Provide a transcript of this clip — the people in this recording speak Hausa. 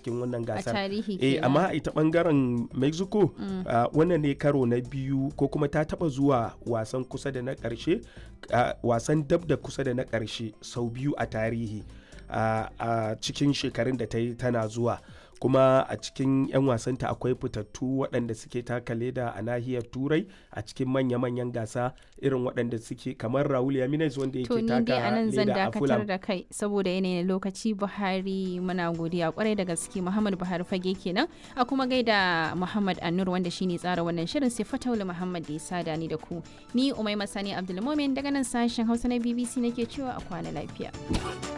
cikin wannan gasar tarihi eh kenan. amma ita bangaren mexico ah, wannan ne karo na biyu ko kuma ta taba zuwa wasan kusa da na karshe ah, wasan dab da kusa da na karshe sau biyu a tarihi ah, a cikin shekarun da ta yi tana zuwa kuma a cikin 'yan wasanta akwai fitattu waɗanda suke taka leda a nahiyar turai a cikin manya-manyan gasa irin waɗanda suke kamar raul yaminez wanda To yake ni dai a taka nan zan leda a dakatar fulham da kai saboda yanayin lokaci Buhari muna godiya kwarai da gaske Muhammad Buhari fage kenan a kuma gaida Muhammad Annur wanda shine tsara wannan shirin sai Fataula Muhammad da ya sada ni da ku. Ni Umai Masani Abdulmumin daga nan sashen Hausa na BBC nake cewa a kwana lafiya.